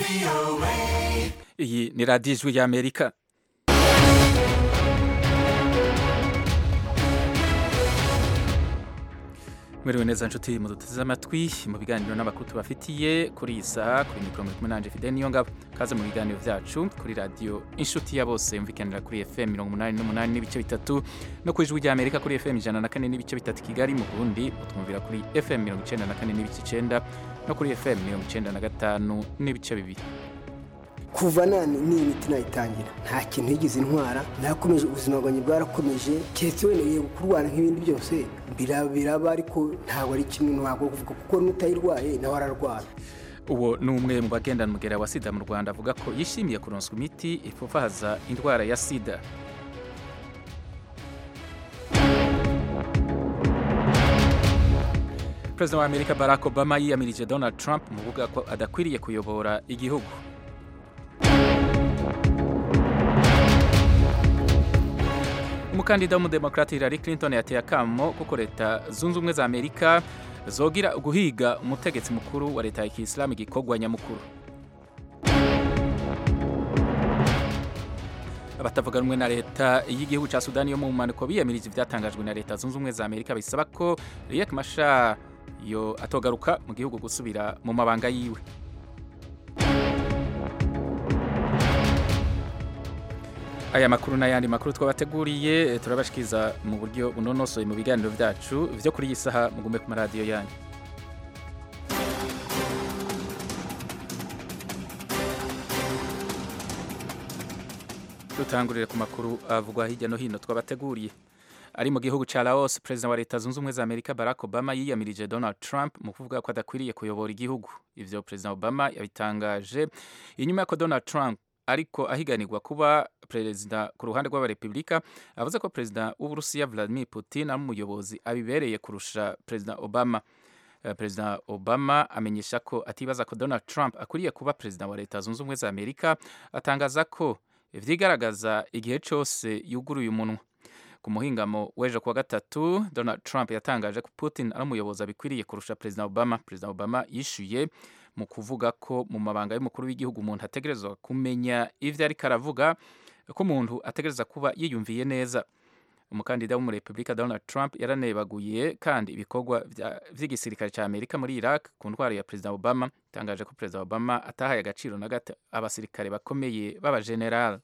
iyi ni radiyo ijwi y'amerika mwiriwe neza nshuti muduteze amatwi mu biganiro n'amakuru tubafitiye kuri iyi saha kuri mikoro muri kumwe nanje fide niyo ngabo kaze mu biganiro vyacu kuri radiyo inshuti ya bose yumvikanira kuri fm mirongo umunani n'umunani n'ibice bitatu no ku ijwi ry'amerika kuri fm ijana na kane n'ibice bitatu kigali mu burundi mutwumvira kuri fm mirongo icenda na kane n'ibice icenda no kuri fm mirongo icenda na gatanu n'ibice bibiri kuva nani n'iyi miti nayitangira nta kintu yigeze intwara nakomeje ubuzima bwanjye bwarakomeje keretse wenda yego kurwara nk'ibindi byose biraba ariko ntabwo ari kimwe ntabwo kuvuga kuko n'utayirwaye nawe ararwara uwo ni umwe mu bagendana umugera wa sida mu rwanda avuga ko yishimiye kuronswa imiti ipfufaza indwara ya sida perezida wa amerika barack obama yiyamirije donald trump mu kuvuga ko adakwiriye kuyobora igihugu umukandida w'umudemokrati Hillary Clinton yateye akamo kuko leta zunze ubumwe za amerika zogira guhiga umutegetsi mukuru wa leta ya kisilamu igikorwa nyamukuru abatavuga rumwe na leta y'igihugu cya sudani yo mu mpanuko biyamirije ibyatangajwe na leta zunze ubumwe za amerika bisaba ko riek mashar yo atogaruka mu gihugu gusubira mu mabanga yiwe aya makuru n'ayandi makuru twabateguriye turabashikiriza mu buryo bunonosoye mu biganiro byacu byo kuri iyi saha mugume ku maradiyo yanyu dutangurire ku makuru avugwa hirya no hino twabateguriye ari mu gihugu cya Laos perezida wa leta zunze ubumwe za amerika barack obama yiyamirije donald trump mu kuvuga ko adakwiriye kuyobora igihugu ivyo perezida obama yabitangaje inyuma y'uko donald trump ariko ahiganirwa kuba perezida ku ruhande rw'abarepubulika avuze ko perezida w'uburusiya vladimir putin ari umuyobozi abibereye kurusha perezida obama perezida obama amenyesha ko atibaza ko donald trump akwiriye kuba perezida wa leta zunze ubumwe za amerika atangaza ko vyigaragaza igihe cyose yuguruye umunwa ku muhingamo w'ejo kuwa gatatu donald trump yatangaje ko putin ari umuyobozi abikwiriye kurusha perezida obama perezida obama yishuye mu kuvuga ko mu mabanga y'umukuru w'igihugu umuntu ategerezwa kumenya ivyo ariko aravuga ko umuntu ategereza kuba yiyumviye neza umukandida w'umurepubulika donald trump yaranebaguye kandi ibikorwa vy'igisirikare cya amerika muri iraq ku ntwaro ya perezida obama itangaje ko perezida obama atahaye agaciro na gato abasirikare bakomeye b'abageneral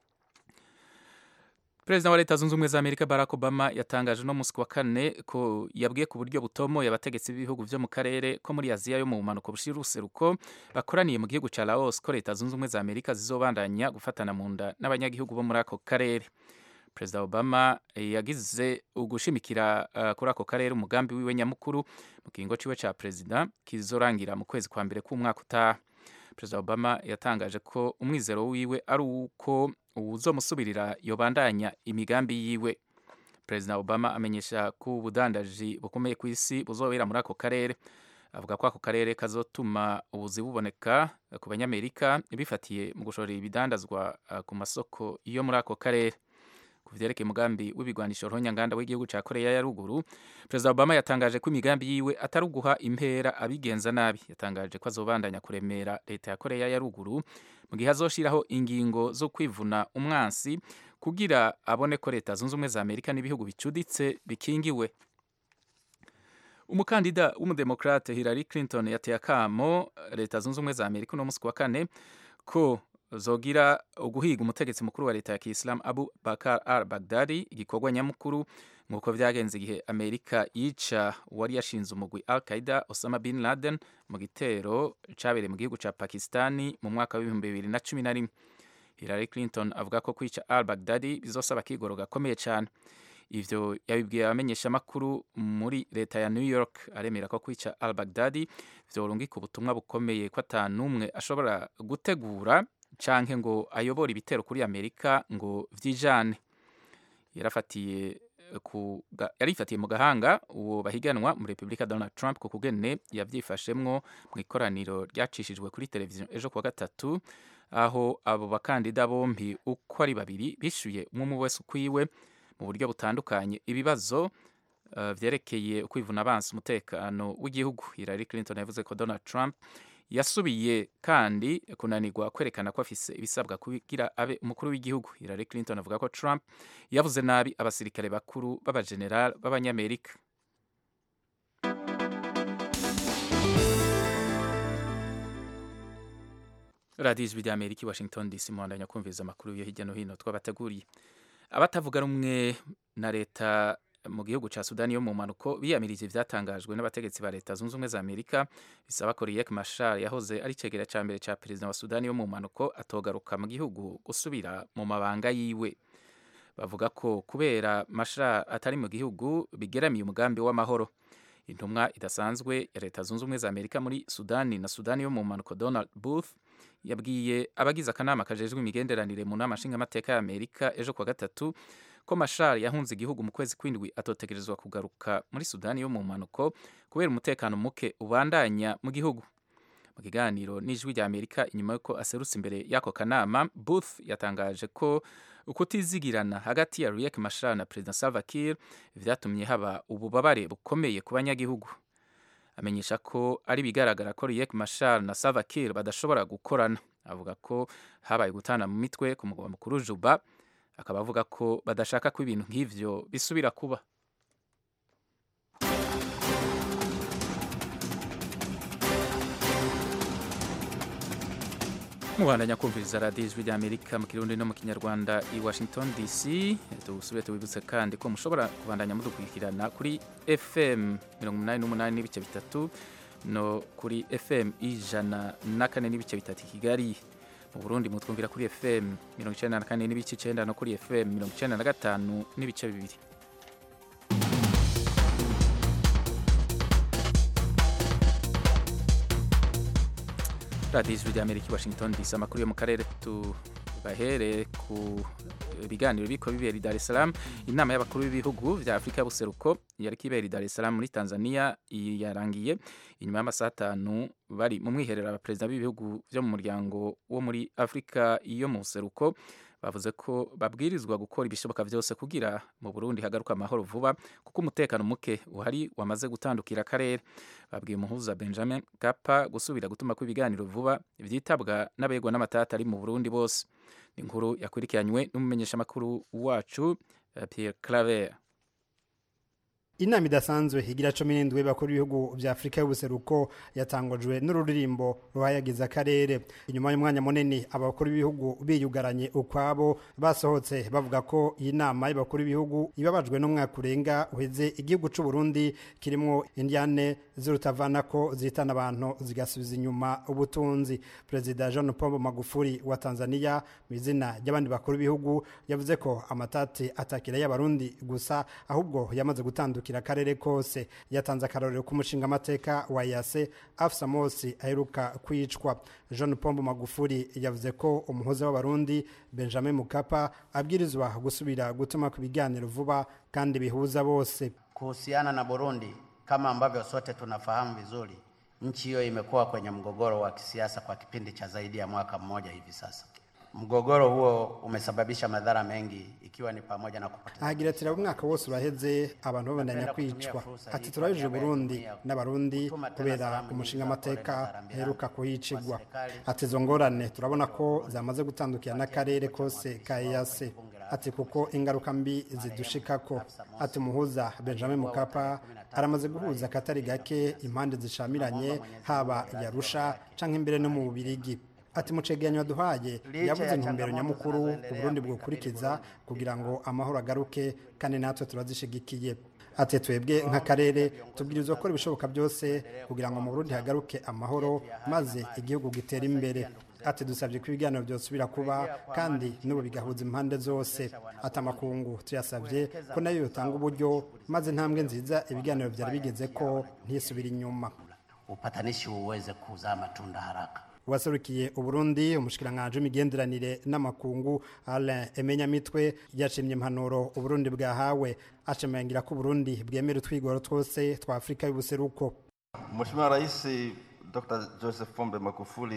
perezida wa leta zunze ubumwe za amerika barack obama yatangaje no musi wa kane ko yabwiye ku buryo butomoye abategetsi b'ibihugu vyo mu karere ko muri aziya yo mu bumanuko bushira uruseruko bakoraniye mu gihugu ca laos ko leta zunze ubumwe za amerika zizobandanya gufatana mu nda n'abanyagihugu bo muri ako karere perezida obama yagize ugushimikira uh, kuri ako karere umugambi wiwe nyamukuru mu kiringo ciwe ca perezida kizorangira mu kwezi kwa mbere k'umwaka utaha perezida obama yatangaje ko umwizero wiwe ari uko uwuzomusubirira yobandanya imigambi yiwe perezida obama amenyesha ko ubudandaji bukomeye ku isi buzobera muri ako karere avuga ko ako karere kazotuma ubuzi buboneka ku banyamerika bifatiye mu gushorera ibidandazwa ku masoko yo muri ako karere ku vyerekeye umugambi w'ibigwanisho ruhonyanganda w'igihugu ca koreya ya ruguru perezida obama yatangaje ko imigambi yiwe atari uguha impera abigenza nabi yatangaje ko azobandanya kuremera leta ya koreya ya ruguru mu gihe azoshiraho ingingo zo kwivuna umwansi kugira abone ko leta zunze ubumwe za amerika n'ibihugu bicuditse bikingiwe umukandida w'umudemokrate hillary clinton yateye akamo leta zunze ubumwe za amerika uno musi wa kane ko zogira uguhiga umutegetsi mukuru wa leta ya kisilamu abu bakar al bagdadi igikorwa nyamukuru nk'uko vyagenze igihe amerika yica uwari yashinze umugwi al qaida osama bin laden mu gitero cabereye mu gihugu ca pakistani mu mwaka w'ibihumbi bibiri na cumi na rimwe hillary clinton avuga ko kwica al bagdadi bizosaba akigoro gakomeye cane ivyo yabibwiye abamenyeshamakuru muri leta ya new york aremera ko kwica al bagdadi vyorungika ubutumwa bukomeye ko ata n'umwe ashobora gutegura canke ngo ayobore ibitero kuri amerika ngo vyijane yarafatiye ku yarifatiye mu gahanga uwo bahiganwa muri repubulika donald trump ku kugene yavyifashemwo mu ikoraniro ryacishijwe kuri televiziyo ejo kuwa gatatu aho abo bakandida bombi uko ari babiri bishuye umwe wese ukwiwe mu buryo butandukanye ibibazo uh, vyerekeye ukwivuna abansi umutekano w'igihugu Hillary Clinton yavuze ko Donald Trump yasubiye kandi kunanirwa kwerekana ko afise ibisabwa kugira abe umukuru w'igihugu Hillary Clinton avuga ko Trump yavuze nabi abasirikare bakuru b'abageneral b'abanyamerika radiyo ijwi rya amerika i washington dc muhandanya kumviriza amakuru yo hirya no hino twabateguriye abatavuga rumwe na leta mu gihugu cya sudani yo mu mpanuko biyamirije ibyatangajwe n'abategetsi ba leta zunze ubumwe za amerika bisaba ko riek mashar yahoze ari icegera cya mbere cya perezida wa sudani yo mu mpanuko atogaruka mu gihugu gusubira mu mabanga yiwe bavuga ko kubera mashar atari mu gihugu bigeramiye umugambi w'amahoro intumwa idasanzwe ya leta zunze ubumwe za amerika muri sudani na sudani yo mu mpanuko donald booth yabwiye abagize akanama kajejwe imigenderanire mu nama nshingamateka ya amerika ejo kuwa gatatu ko mashar yahunze igihugu mu kwezi kw'indwi atotegerezwa kugaruka muri sudani yo mu mpanuko kubera umutekano muke ubandanya mu gihugu mu kiganiro n'ijwi rya amerika inyuma y'uko aserutse imbere y'ako kanama booth yatangaje ko ukutizigirana hagati ya riek mashar na perezida salva kiir vyatumye haba ububabare bukomeye ku banyagihugu amenyesha ko ari bigaragara ko riek mashar na salva kiir badashobora gukorana avuga ko habaye gutana mu mitwe ku mugwa mukuru juba akaba avuga ko badashaka ko ibintu nk'ivyo bisubira kuba mubandanya kumviriza radiyo ijwi rya amerika mu kirundi no mu kinyarwanda i washington dc dusubire tubibutse kandi ko mushobora kubandanya mudukurikirana kuri fm mirongo umunani n'umunani n'ibice bitatu no kuri fm ijana na kane n'ibice bitatu i kigali mu burundi mutwumvira kuri fm mirongo icyenda na kane n'ibice icyenda no kuri fm mirongo icyenda na gatanu n'ibice bibiri radiyo ijwi rya amerika i washington dc amakuru yo mu karere tubahere ku biganiro biriko bibera i dar es salaam inama y'abakuru b'ibihugu vya afurika y'ubuseruko yariko ibera i dar es salaam muri tanzania yarangiye inyuma y'amasaha atanu bari mu mwiherero abaperezida b'ibihugu vyo mu muryango wo muri afurika yo mu buseruko bavuze ko babwirizwa gukora ibishoboka byose kugira mu Burundi hagaruka amahoro vuba kuko umutekano muke uhari wamaze gutandukira akarere babwiye umuhuza Benjamin Kapa gusubira gutuma ko ibiganiro vuba vyitabwa n'abegwa n'amatata ari mu Burundi bose inkuru yakurikiranywe n'umumenyeshamakuru wacu Pierre Claver inama idasanzwe igira cumi n'indwi bakuru b'ibihugu vya afurika y'ubuseruko yatangujwe n'ururirimbo ruhayagiza akarere inyuma y'umwanya munini abakuru b'ibihugu biyugaranye ukwabo basohotse bavuga ko iyi nama y'abakuru b'ibihugu ibabajwe n'umwaka urenga uheze igihugu c'u Burundi kirimwo indiane z'urutavanako zihitana abantu zigasubiza inyuma ubutunzi perezida John Pombe Magufuli wa Tanzania mu izina ry'abandi bakuru b'ibihugu yavuze ko amatati atakira y'abarundi gusa ahubwo yamaze gutandukira akarere kose yatanze akarorero k'umushinga amateka wa yase afsa mosi aheruka kwicwa John Pombe Magufuli yavuze ko umuhoza w'abarundi Benjamin Mukapa abwirizwa gusubira gutuma ku biganiro vuba kandi bihuza bose kuhusiana na Burundi kama ambavyo sote tunafahamu vizuri nchi hiyo imekuwa kwenye mgogoro wa kisiasa kwa kipindi cha zaidi ya mwaka mmoja hivi sasa mgogoro huo umesababisha madhara mengi ikiwa ni pamoja na kupoteza ahagira ati umwaka wose uraheze abantu babandanya kwicwa ati turabije Burundi n'abarundi kubera umushinga amateka heruka kuhicigwa ati izo ngorane turabona ko zamaze gutandukira n'akarere kose ka EAC ati kuko ingaruka mbi zidushikako ati muhuza Benjamin Mukapa aramaze guhuza akatari gake impande zishamiranye haba yarusha canke imbere no mu Bubirigi ati mu cegeranyo duhaye yavuze intumbero nyamukuru uburundi bwokurikiza kugira ngo amahoro agaruke kandi natwe turazishigikiye ati twebwe nk'akarere tubwirizwa gukora ibishoboka byose kugira ngo mu burundi hagaruke amahoro maze igihugu gitere imbere ati dusabye ko ibiganiro byosubira kuba kandi n'ubu bigahuza impande zose ati amakungu tuyasabye ko nayo yotanga uburyo maze intambwe nziza ibiganiro byari bigeze ko ntisubire inyuma upatanishi uweze kuzaa matunda haraka waserukiye uburundi umushikiranganje w'imigenderanire n'amakungu Alain Emenyamitwe yashimye impanuro uburundi bwahawe ashimangira ko uburundi bwemera utwigoro twose twa afurika y'ubuseruko Mheshimiwa Rais Dr. Joseph Pombe Magufuli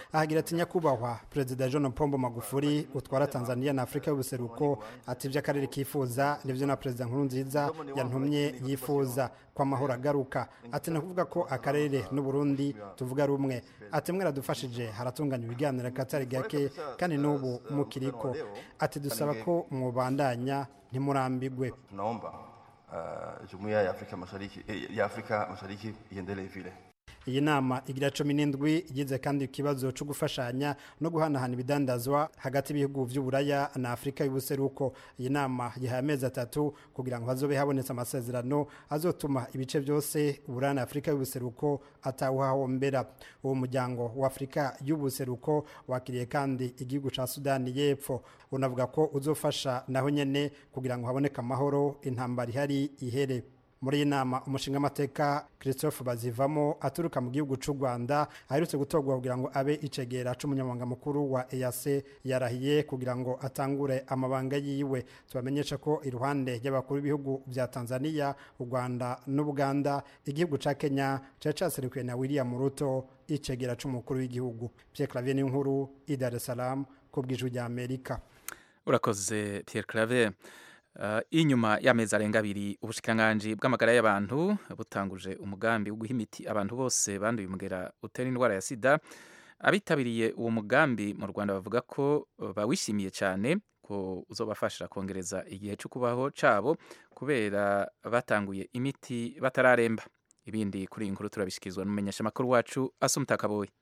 ahagira ati nyakubahwa perezida john pombo magufuri utwara tanzania na afurika y'ubuseruko ati ibyo akarere kifuza nibyo na perezida nkuru nziza yantumye yifuza ko amahoro agaruka ati ni ukuvuga ko akarere n'uburundi tuvuga rumwe ati mwaradufashije haratunganya ibiganiro akatari gake kandi n'ubu mukiriko ati dusaba ko mwubandanya ntimurambigwe tunaomba uh, jumuiya ya Afrika Mashariki eh, ya Afrika Mashariki iendelee vile. iyi nama igira cumi n'indwi igize kandi ikibazo cyo gufashanya no guhanahana ibidandazwa hagati y'ibihugu by'uburaya na afurika y'ubuseruko iyi nama yihaye amezi atatu kugira ngo hazobe habonetse amasezerano azotuma ibice byose uburaya na afurika y'ubuseruko atawuhahombera uwo muryango wa afurika y'ubuseruko wakiriye kandi igihugu cya sudani y'epfo unavuga ko uzofasha naho nyene kugira ngo haboneke amahoro intambara ihari ihere muri iyi nama umushinga amateka christophe bazivamo aturuka mu gihugu cy'u rwanda aherutse gutorwa kugira ngo abe icegera c'umunyamabanga mukuru wa eac yarahiye kugira ngo atangure amabanga yiwe tubamenyesha ko iruhande y'abakuru b'ibihugu bya tanzania u rwanda n'ubuganda igihugu ca kenya cari caserukiwe na william ruto icegera c'umukuru w'igihugu pierre clavier n'inkuru i dar es salaam ku bw'ijwi rya amerika urakoze pierre claver Uh, inyuma y'amezi arenga abiri ubushikiranganji bw'amagara y'abantu butanguje umugambi wo guha imiti abantu bose banduye umugera utera indwara ya sida abitabiriye uwo mugambi mu rwanda bavuga ko uh, bawishimiye cyane ko uzobafasha kongereza igihe cyo kubaho cabo kubera batanguye imiti batararemba ibindi kuri iyi nkuru turabishikirizwa n'umumenyeshamakuru wacu asumutakaboye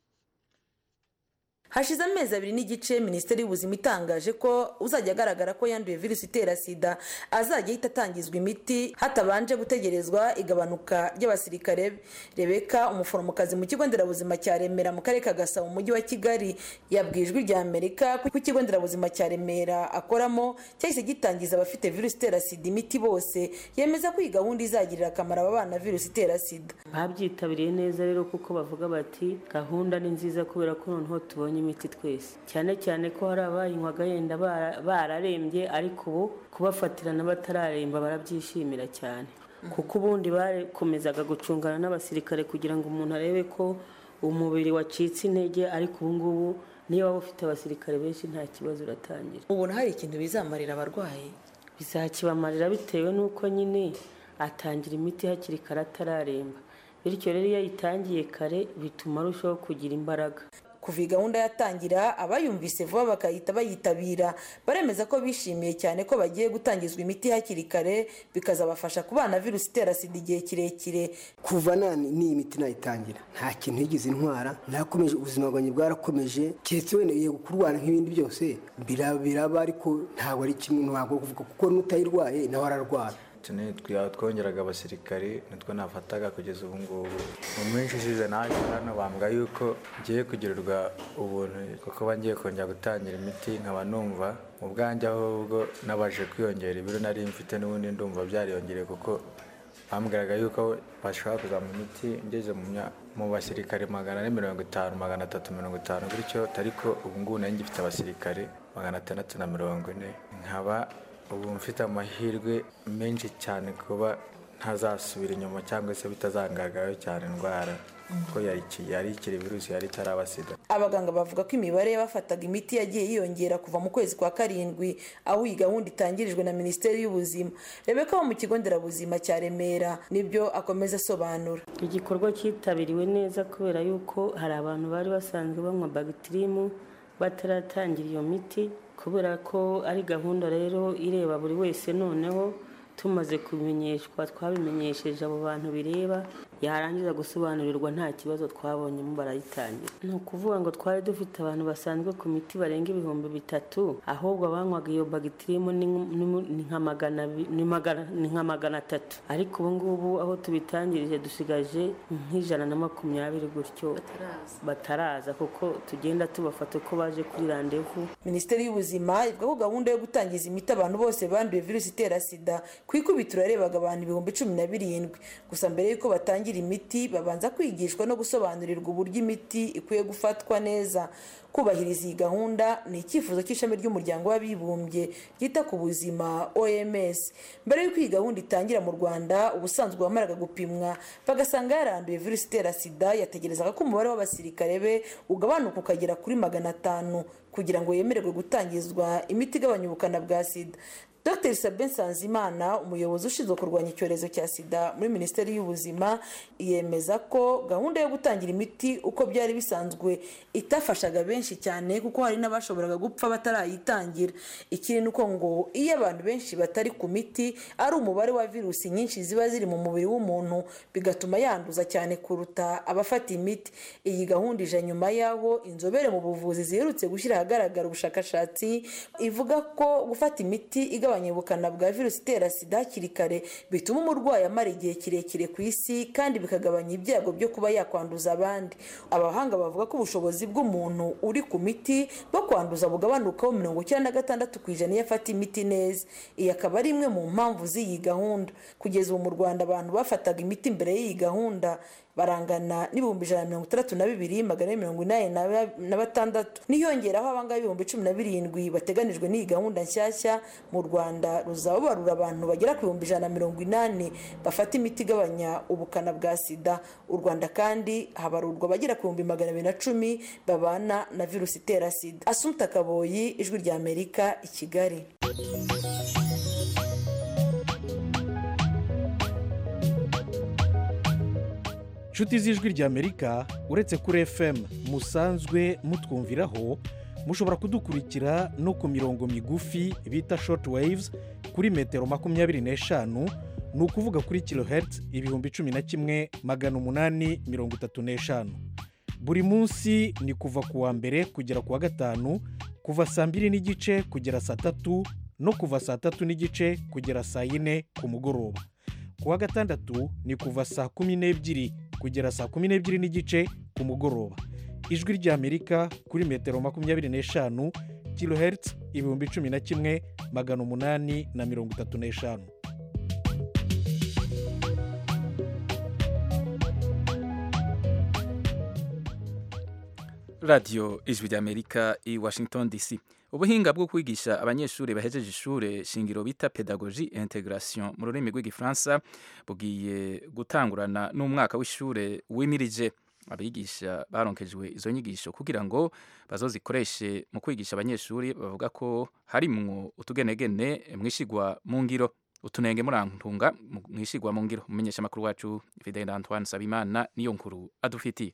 hashize amezi abiri n'igice minisiteri y'ubuzima itangaje ko uzajya agaragara ko yanduye virusi itera sida azajya ahita atangizwa imiti hatabanje gutegerezwa igabanuka ry'abasirikare be rebeka umuforomokazi mu kigo nderabuzima cya remera mu karere ka gasabo mu mujyi wa kigali yabwiye ijwi rya amerika ko ikigo nderabuzima cya remera akoramo cyahise gitangiza abafite virusi itera sida imiti bose yemeza ko iyi gahunda izagirira akamaro aba bana virusi itera sida babyitabiriye neza rero kuko bavuga bati gahunda ni nziza kubera ko noneho tubonye imiti twese cyane cyane ko hari abayinywaga yenda bararembye ariko ubu kubafatirana batararemba barabyishimira cyane kuko ubundi bakomezaga gucungana n'abasirikare kugira ngo umuntu arebe ko umubiri wacitse intege ariko ubu ngubu niyo waba ufite abasirikare benshi nta kibazo uratangira ubona hari ikintu bizamarira abarwayi bizakibamarira bitewe n'uko nyine atangira imiti hakiri kare atararemba bityo rero iyo ayitangiye kare bituma arushaho kugira imbaraga kuva iyi gahunda yatangira abayumvise vuba bakahita bayitabira baremeza ko bishimiye cyane ko bagiye gutangizwa imiti hakiri kare bikazabafasha kubana virusi itera sida igihe kirekire kuva nani n'iyi miti nayitangira nta kintu yigeze intwara nakomeje ubuzima bwanjye bwarakomeje keretse wenda yego kurwara nk'ibindi byose biraba ariko ntabwo ari kimwe ntabwo kuvuga kuko n'utayirwaye nawe ararwara twongeraga abasirikari nitwo nafataga kugeza ubu ngubu mu minsi ishize naje hano bambwa yuko ngiye kugirirwa ubuntu kuko bagiye kongera gutangira imiti nkaba numva mu bwanjye ahubwo nabaje kwiyongera ibiro nari mfite n'ubundi ndumva byariyongereye kuko bambwiraga yuko bashobora kuzamura imiti ngeze mu basirikare magana ane mirongo itanu magana atatu mirongo itanu bityo ariko ubu ngubu nari ngifite abasirikare magana atandatu na mirongo ine nkaba ubu mfite amahirwe menshi cyane kuba ntazasubira inyuma cyangwa se bitazangaragaraho cyane indwara kuko yari ikiri virusi yari itaraba sida abaganga bavuga ko imibare y'abafataga imiti yagiye yiyongera kuva mu kwezi kwa karindwi aho iyi gahunda itangirijwe na minisiteri y'ubuzima rebeka wo mu kigo nderabuzima cya remera nibyo akomeza asobanura igikorwa cyitabiriwe neza kubera yuko hari abantu bari basanzwe banywa bagitirimu bataratangira iyo miti kubera ko ari gahunda rero ireba buri wese noneho tumaze kubimenyeshwa twabimenyesheje abo bantu bireba yarangiza gusobanurirwa nta kibazo twabonyemo barayitangira ni ukuvuga ngo twari dufite abantu basanzwe ku miti barenga ibihumbi bitatu ahubwo abanywaga iyo bagitirimu ni nka magana atatu ariko ubu ngubu aho tubitangirije dusigaje nk'ijana na makumyabiri gutyo bataraza kuko tugenda tubafata uko baje kuri randevu minisiteri y'ubuzima ivuga ko gahunda yo gutangiza imiti abantu bose banduye virusi itera sida ku ikubitiro yarebaga abantu ibihumbi cumi na birindwi gusa mbere y'uko batangira batangira imiti babanza kwigishwa no gusobanurirwa uburyo imiti ikwiye gufatwa neza kubahiriza iyi gahunda ni icyifuzo cy'ishami ry'umuryango w'abibumbye ryita ku buzima oms mbere y'uko iyi gahunda itangira mu rwanda ubusanzwe wamaraga gupimwa bagasanga yaranduye virusi itera sida yategerezaga ko umubare w'abasirikare be ugabanuka ukagera kuri magana atanu kugira ngo yemererwe gutangizwa imiti igabanya ubukana bwa sida dr sabin nsanzimana umuyobozi ushinzwe kurwanya icyorezo cya sida muri minisiteri y'ubuzima yemeza ko gahunda yo gutangira imiti uko byari bisanzwe itafashaga benshi cyane kuko hari n'abashoboraga gupfa batarayitangira ikindi ni uko ngo iyo abantu benshi batari ku miti ari umubare wa virusi nyinshi ziba ziri mu mubiri w'umuntu bigatuma yanduza cyane kuruta abafata imiti iyi gahunda ije nyuma y'aho inzobere mu buvuzi ziherutse gushyira ahagaragara ubushakashatsi ivuga ko gufata imiti igabanya ubukana bwa virusi itera sida hakiri kare bituma umurwayi amara igihe kirekire ku isi kandi bikagabanya ibyago byo kuba yakwanduza abandi abahanga bavuga ko ubushobozi bw'umuntu uri ku miti bwo kwanduza bugabanukaho mirongo icyenda na gatandatu ku ijana iyo afata imiti neza iyi akaba ari imwe mu mpamvu z'iyi gahunda kugeza ubu mu rwanda abantu bafataga imiti mbere y'iyi gahunda barangana n'ibihumbi ijana na mirongo itandatu na bibiri magana ane mirongo inani na batandatu niyongeraho abangaba ibihumbi cumi na birindwi bateganijwe n'iyi gahunda nshyashya mu rwanda ruzaba barura abantu bagera ku bihumbi ijana na mirongo inani bafata imiti igabanya ubukana bwa sida u rwanda kandi habarurwa abagera ku bihumbi magana abiri na cumi babana na virusi itera sida asumta kaboyi ijwi rya amerika i kigali inshuti z'ijwi ry'amerika uretse kuri fm musanzwe mutwumviraho mushobora kudukurikira no ku mirongo migufi bita short waves kuri metero makumyabiri n'eshanu ni ukuvuga kuri kilohertz ibihumbi cumi na kimwe magana umunani mirongo itatu n'eshanu buri munsi ni kuva ku wa mbere kugera ku wa gatanu kuva saa mbiri n'igice kugera saa tatu no kuva saa tatu n'igice kugera saa yine ku mugoroba ku wa gatandatu ni kuva saa kumi n'ebyiri kugera saa kumi n'ebyiri n'igice ku mugoroba ijwi ry'amerika kuri metero makumyabiri n'eshanu kilohertz ibihumbi cumi na kimwe magana umunani na mirongo itatu n'eshanu radiyo ijwi ry'amerika i washington dc ubuhinga bwo kwigisha abanyeshuri bahejeje ishuri shingiro bita pedagogi integration mu rurimi rw'igifaransa bugiye gutangurana n'umwaka w'ishuri wimirije abigisha baronkejwe izo nyigisho kugira ngo bazozikoreshe mu kwigisha abanyeshuri bavuga ko harimwo utugenegene mwishigwa mu ngiro utunenge murantunga mwishigwa mu ngiro umumenyesha amakuru wacu fidele antoine sabimana niyo nkuru adufitiye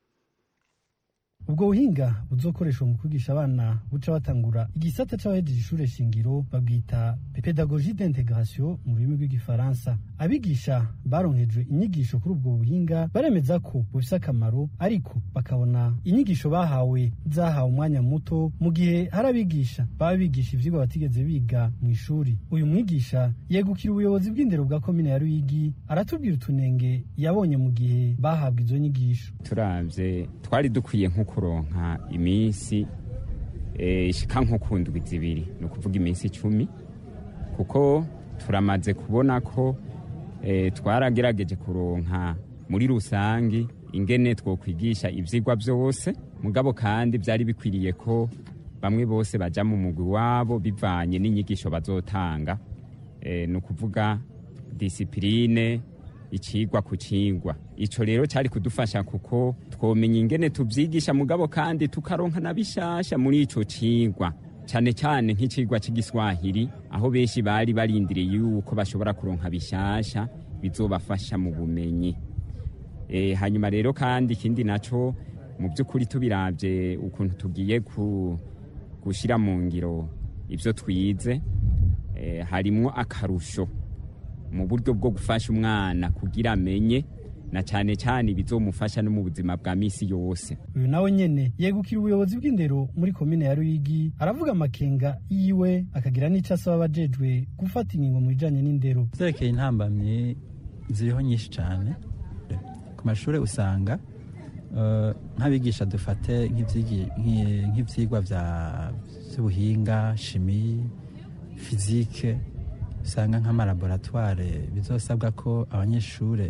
ubwo buhinga buzokoreshwa mu kwigisha abana buca batangura igisata c'abahejeje ishure shingiro babwita pedagogie d'integration mu rurimi rw'igifaransa abigisha baronkejwe inyigisho kuri ubwo buhinga baremeza ko bufise akamaro ariko bakabona inyigisho bahawe zahawe umwanya muto mu gihe hari abigisha baba bigisha ivyigwa batigeze biga mu ishuri uyu mwigisha yegukira ubuyobozi bw'indero bwa komine ya ruyigi aratubwira utunenge yabonye mu gihe bahabwa izo nyigisho turavye twari dukwiye nko kuronka iminsi ishika nko ku ndwi zibiri ni ukuvuga iminsi icumi kuko turamaze kubona ko twaragerageje kuronka muri rusange ingene twokwigisha ivyigwa byose mugabo kandi byari bikwiriye ko bamwe bose baja mu mugwi wabo bivanye n'inyigisho bazotanga ni ukuvuga disipurine ikigwa ku kigwa icyo rero cyari kudufasha kuko twomenya ingene tubyigisha mugabo kandi tukaronka na bishasha muri icyo kigwa cyane cyane nk'ikigwa cy'igiswahili aho benshi bari barindiriye yuko bashobora kuronka bishasha bizobafasha mu bumenyi hanyuma rero kandi ikindi nacyo mu by'ukuri tubirabye ukuntu tugiye gushyira mu ngiro ibyo twize harimo akarusho mu buryo bwo gufasha umwana kugira amenye na cyane cyane bizomufasha no mu buzima bwa misi yose uyu nawe nyene yegukira ubuyobozi bw'indero muri komine ya ruyigi aravuga amakenga yiwe akagira n'icyo asaba abajejwe gufata ingingo mu bijanye n'indero zerekeye intambamyi ziriho nyinshi cyane ku mashuri usanga nk'abigisha dufate nk'ibyigwa by'ubuhinga shimi fizike usanga nk'amalaboratware bizosabwa ko abanyeshuri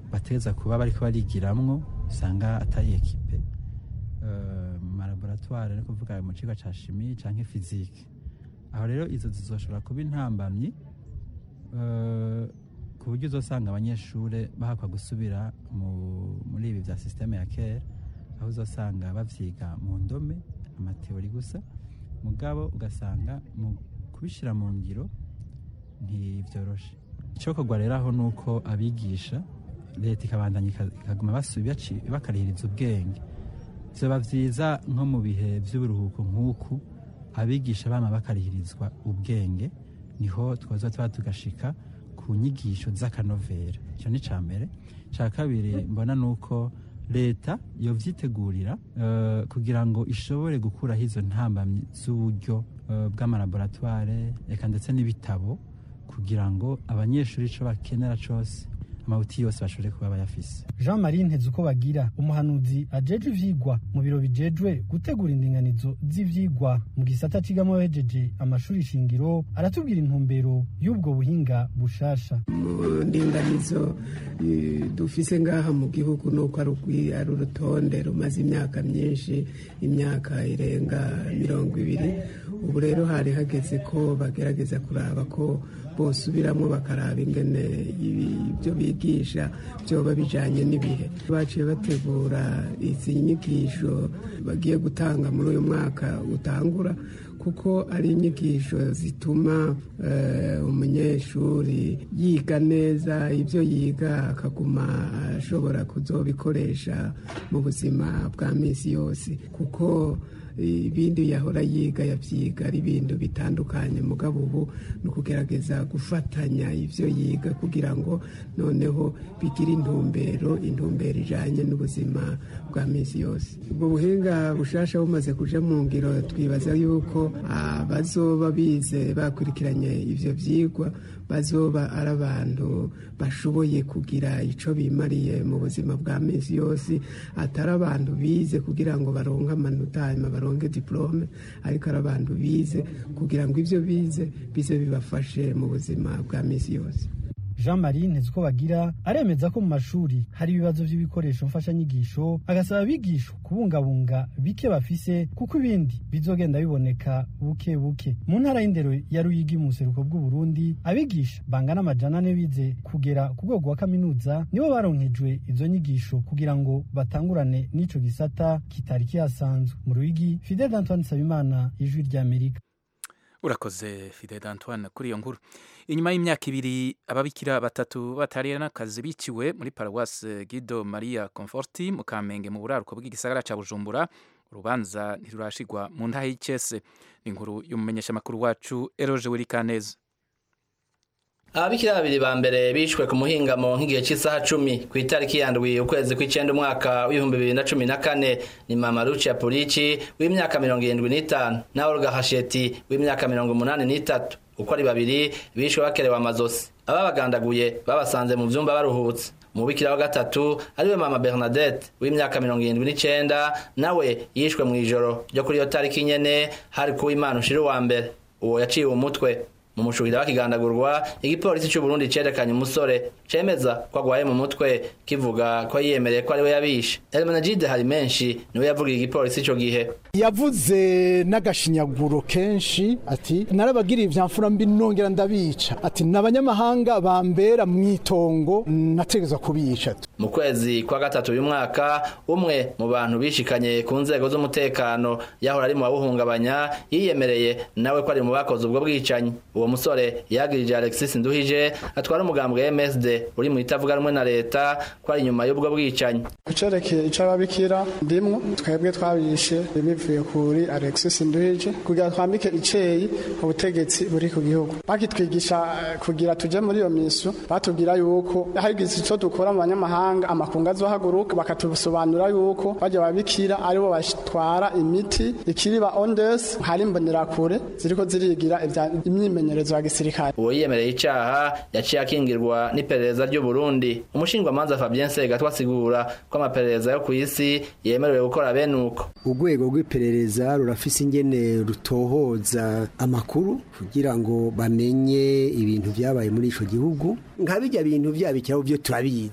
bateza kuba bariko barigiramwo usanga atari ekipe eh, mu malaboratware ni kuvuga mu kigo ca shimi canke fizike aho rero izo zizoshobora kuba intambamyi eh, ku buryo uzosanga abanyeshure bahakwa gusubira mu- muri ibi vya systeme ya kera aho uzosanga bavyiga mu ndome amateori gusa mugabo ugasanga mu kubishira mu ngiro ntivyoroshe icokorwa rero aho nuko abigisha leta ikabandanya ika- ikaguma basu- baci- bakarihiriza ubwenge vyoba vyiza nko mu bihe vy'uburuhuko nk'uku abigisha bama bakarihirizwa ubwenge niho twoza tuba tugashika ku nyigisho z'akanovera icyo ni ca mbere ca kabiri mbona nuko leta yovyitegurira eh, kugira ngo ishobore gukuraho izo ntambamyi z'uburyo eh, bw'amalaboratware eka ndetse n'ibitabo kugira ngo abanyeshuri ico bakenera cose amabuti yose bashobore kuba bayafise jean marie nteze uko bagira umuhanuzi ajejwe ivyigwa mu biro bijejwe gutegura indinganizo z'ivyigwa mu gisata cigamo abahejeje amashuri shingiro aratubwira intumbero y'ubwo buhinga bushasha mu ndinganizo eh, dufise ngaha mu gihugu nuko ari ugwi- ari urutonde rumaze imyaka myinshi imyaka irenga mirongo ibiri ubu rero hari hageze ko bagerageza kuraba ko bosubiramwo bakaraba ingene ibi- ibyo bigisha byoba bijanye n'ibihe baciye bategura izi nyigisho bagiye gutanga muri uyu mwaka utangura kuko ari inyigisho zituma eh, umunyeshuri yiga neza ibyo yiga akaguma ashobora kuzobikoresha mu buzima bwa minsi yose kuko ibindi yahora yiga yabyiga ari ibintu bitandukanye mugabo ubu ni ukugerageza gufatanya ibyo yiga kugira ngo noneho bigire intumbero intumbero ijanye n'ubuzima bwa minsi yose ubwo buhinga bushasha bumaze kuja mu ngiro twibaza yuko abazoba bize bakurikiranye ivyo vyigwa bazoba ari abantu bashoboye kugira ico bimariye mu buzima bwa minsi yose atari abantu bize kugira ngo baronke amanota hanyuma baronke diplome ariko ari abantu bize kugira ngo ivyo bize bize bibafashe mu buzima bwa minsi yose jean marie nteze uko bagira aremeza ko mu mashuri hari ibibazo by'ibikoresho mfashanyigisho agasaba abigisha kubungabunga bike bafise kuko ibindi bizogenda biboneka buke buke mu ntara y'indero ya ruyigi mu buseruko bw'uburundi abigisha bangana amajana ane bize kugera ku rwego wa kaminuza nibo baronkejwe izo nyigisho kugira ngo batangurane n'ico gisata kitari kihasanzwe mu ruyigi fidel antoine nsabimana ijwi ry'amerika urakoze fidel antoine kuri iyo nkuru inyuma y'imyaka ibiri ababikira batatu batariye n'akazi biciwe muri paruwasi gido maria comforti mu kamenge mu buraruko bw'igisagara ca bujumbura urubanza ntirurashigwa mu ntahe y'icese ni inkuru y'umumenyeshamakuru wacu eroje wirikaneza ababikira babiri ba mbere bishwe ku muhingamo nk'igihe cy'isaha cumi ku itariki yandwi ukwezi kw'icyenda umwaka w'ibihumbi bibiri na cumi na kane ni mama rucia purici w'imyaka mirongo irindwi n'itanu na olga hasheti w'imyaka mirongo umunani n'itatu uko ari babiri bishwe bakerewe amazosi ababagandaguye babasanze mu byumba baruhutse umubikira wa gatatu ariwe mama bernadette w'imyaka mirongo irindwi n'icenda nawe yishwe mu ijoro ryo kuri iyo tariki nyene hari kuw'imana ushira uwa mbere uwo yaciwe umutwe mu mushuhira bakigandagurwa igipolisi cy'u Burundi cerekanye umusore cemeza ko agwaye mu mutwe kivuga ko yiyemereye ko ariwe yabishe Elmenegide hari menshi niwe yavugiye igipolisi ico gihe yavuze n'agashinyaguro kenshi ati narabagiriye ivyamfura mbi nongera ndabica ati n'abanyamahanga bambera mwitongo nategezwa kubica mu kwezi kwa gatatu uyu mwaka umwe mu bantu bishikanye ku nzego z'umutekano yahora ari mu babuhungabanya yiyemereye nawe ko ari mu bakoze ubwo bwicanyi uwo musore yagirije Alexis Nduhije atwara umugambwe MSD uri mu itavuga rumwe na leta ko ari nyuma y'ubwo bwicanyi kucerekeye ico ababikira ndimwo twebwe twabishe bivuye kuri Alexis Nduhije kugira twambike iceyi ubutegetsi buri ku gihugu bakitwigisha kugira tuje muri iyo misu batubwira yuko hagize ico dukora mu banyamahanga amakungu azohaguruka bakatusobanura yuko bajya babikira aribo batwara imiti ikiriba ondes hari imbonerakure ziriko zirigira imyimenyerezo ya gisirikare uwo yiyemereye icaha yaciye akingirwa n'iperereza ry'u Burundi umushingwamanza Fabien Segatwa asigura ko amaperereza yo ku isi yemerewe gukora bene uko urwego rw'iperereza rurafise ingene rutohoza amakuru kugira ngo bamenye ibintu vyabaye muri ico gihugu nka bijya bintu vyabikiraho byo turabizi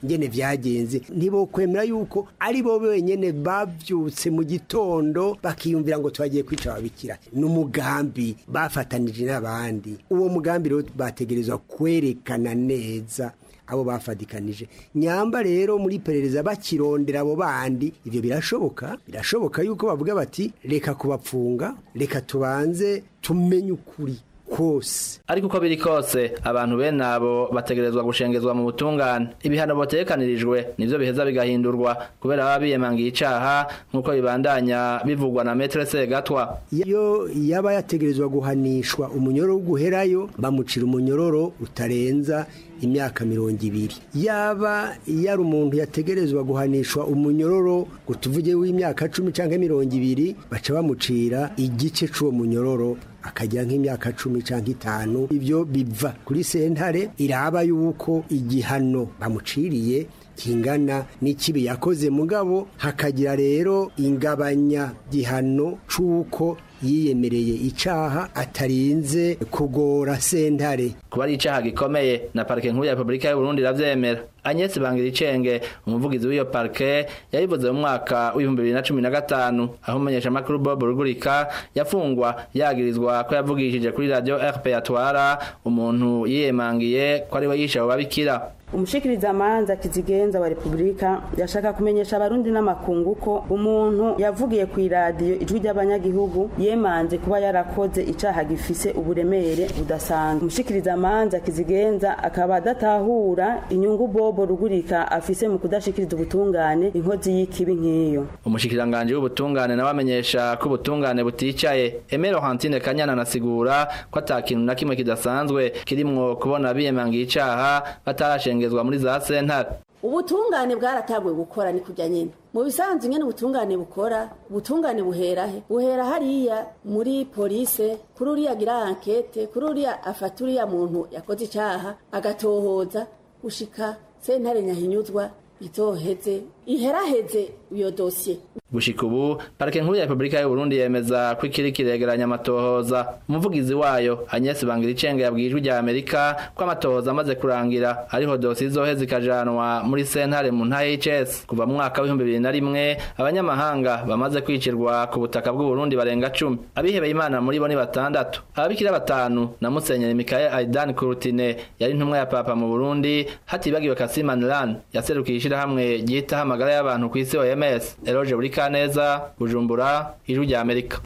ngene vyagenze ntibokwemera yuko ari bo benyene bavyutse mu gitondo bakiyumvira ngo twagiye kwica ababikira ni umugambi bafatanije n'abandi uwo mugambi rero bategerezwa kwerekana neza abo bafadikanije nyamba rero muri perereza bakirondera abo bandi ivyo birashoboka birashoboka yuko bavuga bati reka kubapfunga reka tubanze tumenye ukuri kose ariko uko biri kose abantu bene abo bategerezwa gushengezwa mu butungane ibihano botekanirijwe nivyo biheza bigahindurwa kubera baba biyemangiye icaha nk'uko bibandanya bivugwa na metre segatwa iyo yaba yategerezwa guhanishwa umunyororo guherayo bamucira umunyororo utarenza imyaka mirongo ibiri yaba yari umuntu yategerezwa guhanishwa umunyororo ngo tuvuge w'imyaka cumi cyangwa mirongo ibiri baca bamucira igice c'uwo munyororo akagira nk'imyaka cumi cyangwa itanu ibyo biva kuri sentare iraba yuko igihano bamuciriye kingana n'ikibi yakoze mugabo hakagira rero ingabanya gihano c'uko yiyemereye icaha atarinze kugora sentare kuba ari icaha gikomeye na parike nkuru ya Republika y'u Burundi iravyemera Agnes Bangiricenge umuvugizi w'iyo parike yabivuze mu mwaka w'ibihumbi bibiri na cumi na gatanu aho umumenyesha makuru Bob Rugurika yafungwa yagirizwa ko yavugishije kuri radio RP atwara umuntu yiyemangiye ko ari we yishe abo babikira umushikiriza amanza kizigenza wa repubulika yashaka kumenyesha abarundi n'amakungu ko umuntu yavugiye ku iradiyo ijwi ry'abanyagihugu yemanze kuba yarakoze icaha gifise uburemere budasanzwe umushikiriza amanza kizigenza akaba adatahura inyungu bobo rugurika afise mu kudashikiriza ubutungane inkozi y'ikibi nk'iyo umushikiranganje w'ubutungane nawe amenyesha ko ubutungane buticaye Emero Hantine Kanyana anasigura ko atakintu na kimwe kidasanzwe kirimwo kubona biyemangiye icaha batarashe gushengezwa muri za sentare ubutungane bwarataguye gukora ni kujya nyine mu bisanzwe nyine ubutungane bukora ubutungane buhera he buhera hariya muri polise kuri uriya agira ankete kuri uriya afata uriya muntu yakoze icyaha agatohoza gushika sentare nyahinyuzwa itoheze iheraheze iyo dosiye gushika ubu parike nkuru ya repubulika y'u Burundi yemeza ko ikiri kiregeranya amatohoza umuvugizi wayo Agnes Bangiricenge yabwiye ijwi rya Amerika ko amatohoza amaze kurangira ariho dosiye izoheza ikajanwa muri sentare mu nta HS kuva mu mwaka w'ibihumbi bibiri na rimwe abanyamahanga bamaze kwicirwa ku butaka bw'u Burundi barenga cumi abihebeye imana muri bo ni batandatu ababikira batanu na Musenyeri Mikael Aidan Kurutine yari intumwa ya papa mu Burundi hatibagiwe Kassim Anlan yaserukiye ishirahamwe ryitaho amagara y'abantu ku isi OMS Eloge buri neza bujumbura ijwi rya amerika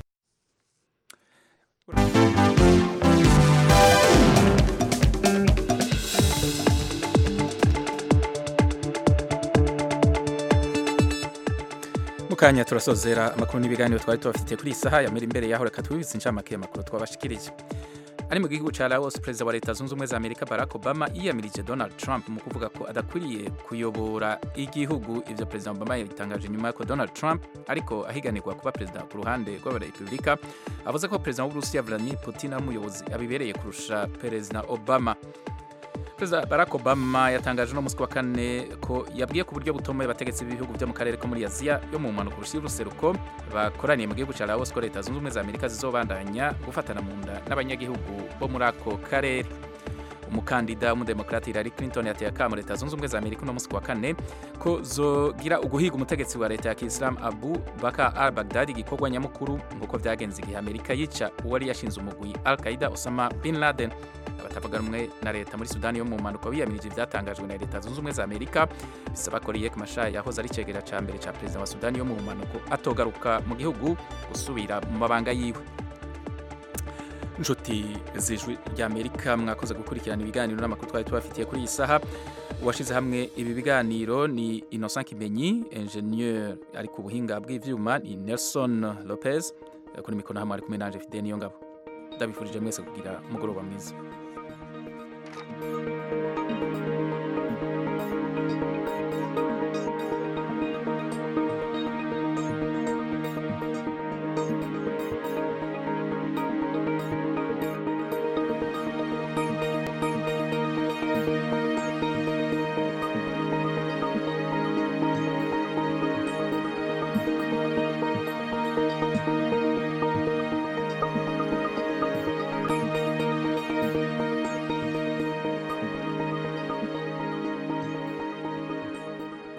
mukanya turasozera amakuru n'ibiganiro twari tubafitiye kuri iyi saha yamira imbere yaho reka twibutse incamake y'amakuru twabashikirije ari mu gihugu cya Laos perezida wa leta zunze ubumwe za Amerika Barack Obama yiyamirije Donald Trump mu kuvuga ko adakwiriye kuyobora igihugu ivyo perezida Obama yabitangaje nyuma y'uko Donald Trump ariko ahiganirwa kuba perezida ku ruhande rw'abarepubulika avuze ko perezida w'Uburusiya Vladimir Putin ari umuyobozi abibereye kurusha perezida Obama perezida barack obama yatangaje uno munsi wa kane ko yabwiye ku buryo butomoye abategetsi b'ibihugu byo mu karere ko muri aziya yo mu mpanuka y'uruseruko bakoraniye mu gihugu cya laos ko leta zunze ubumwe za amerika zizobandanya gufatana mu nda n'abanyagihugu bo muri ako karere umukandida w'umudemokrati Hillary Clinton yateye akamo leta zunze ubumwe za Amerika uno munsi wa kane ko zogira uguhiga umutegetsi wa leta ya Kiislamu Abu Bakr al-Baghdadi gikorwa nyamukuru nk'uko vyagenze igihe Amerika yica uwari yashinze umugwi Al-Qaeda Osama bin Laden abatavuga rumwe na leta muri Sudani yo mu mpanuka biyamirije ivyatangajwe na leta zunze ubumwe za Amerika bisaba ko Riek Machar yahoze ari cegera ca mbere ca perezida wa Sudani yo mu mpanuka atogaruka mu gihugu gusubira mu mabanga yiwe inshuti z'ijwi ry'amerika mwakoze gukurikirana ibiganiro n'amakuru twari tubafitiye kuri iyi saha uwashyize hamwe ibi biganiro ni innocent kimenyi ingenieur ari ku buhinga bw'ivyuma ni nelson lopez kuri mikoro hamwe ari kumwe nanje fide niyo ngabo ndabifurije mwese kugira umugoroba mwiza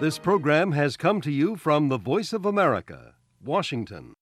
This program has come to you from the Voice of America, Washington.